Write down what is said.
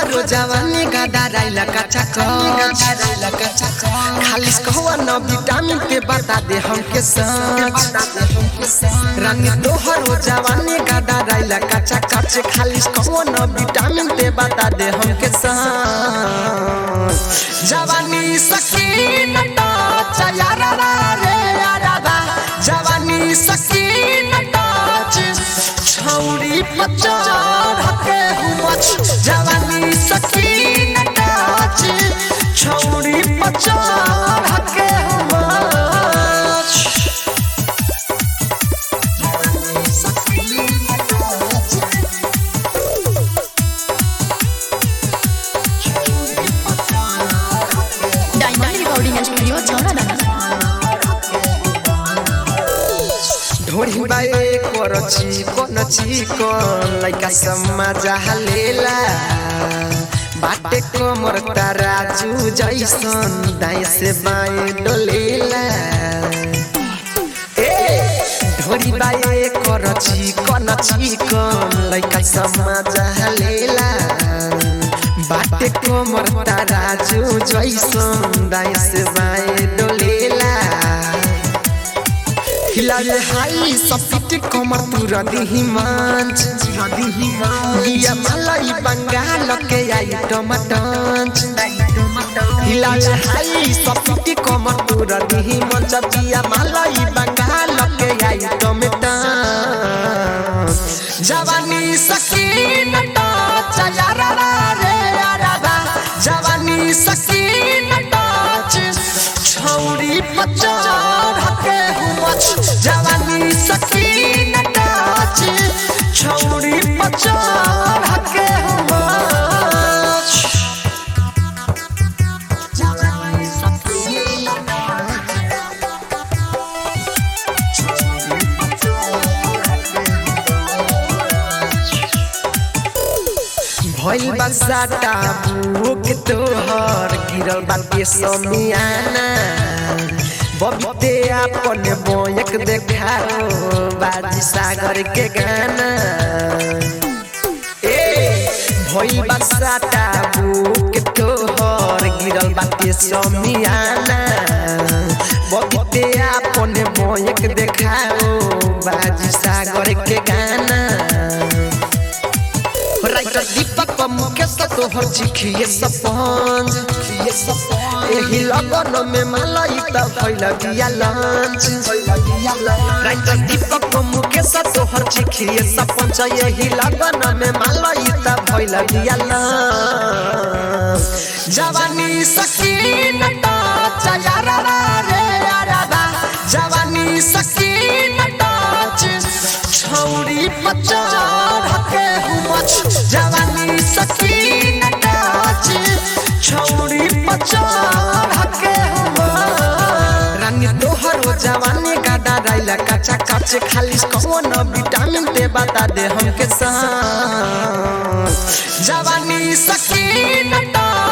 तोहरो जवानी गादा राइला कच्चा कच खालिस कहवा न विटामिन के बता दे हमके सच रानी तोहरो जवानी गादा राइला कच्चा कच खालिस कहवा न विटामिन के बता दे हमके सच जवानी सकीन टच यारा रे यारा बा जवानी सकीन टच छौरी पचार हके हुमच जवानी सकीन टच छौरी पचार हके हुमच डायमंड रिकॉर्डिंग स्टूडियो छौरा ढोरी बाए करची कोनची कोन लइका समाज हलेला बाटे कमर राजू जैसन दाएं से बाएं डोलेला ए ढोरी बाए करची कोनची कोन लइका समाज हलेला बाटे कमर राजू जैसन दाएं से बाएं डोलेला हिलाले हाई सपिट कमर पूरा दिही मांच लिया मलाई बंगाल के आई टमाटंच हिलाले हाई सपिट कमर पूरा दिही मंच लिया मलाई बंगाल के आई टमाटंच जवानी सकीन टच यारा रे यारा बा जवानी सकीन टच छौरी पचार हके हुमच जवानी सकीन टच छौरी पचार हके हुमच जवानी सकीन भइल बसाटा बुक तोहर गिरल बाटे समियाना बबीते आपन बोयक देखाओ बाजी सागर के गाना ए भइल बसाटा बुक तोहर गिरल बाटे समियाना बबीते आपन बोयक देखाओ बाजी सागर के गाना राइटर दीपक मुकेश तोहर चिखिए सपंज एही लगन में मलाई त भइल बिया लंच राइटर दीपक मुकेश तोहर चिखिए सपंज एही लगन में मलाई त भइल बिया लंच जवानी सकीन टच यारा रे यारा बा जवानी सकीन टच छौरी पचार हके हुमच जवानी सकीन टच छौरी पचार हके हुमच रानी तोहरो जवानी गादा राइला कच्चा कच खाली कौन विटामिन दे बता दे हमके सा जवानी सकीन टच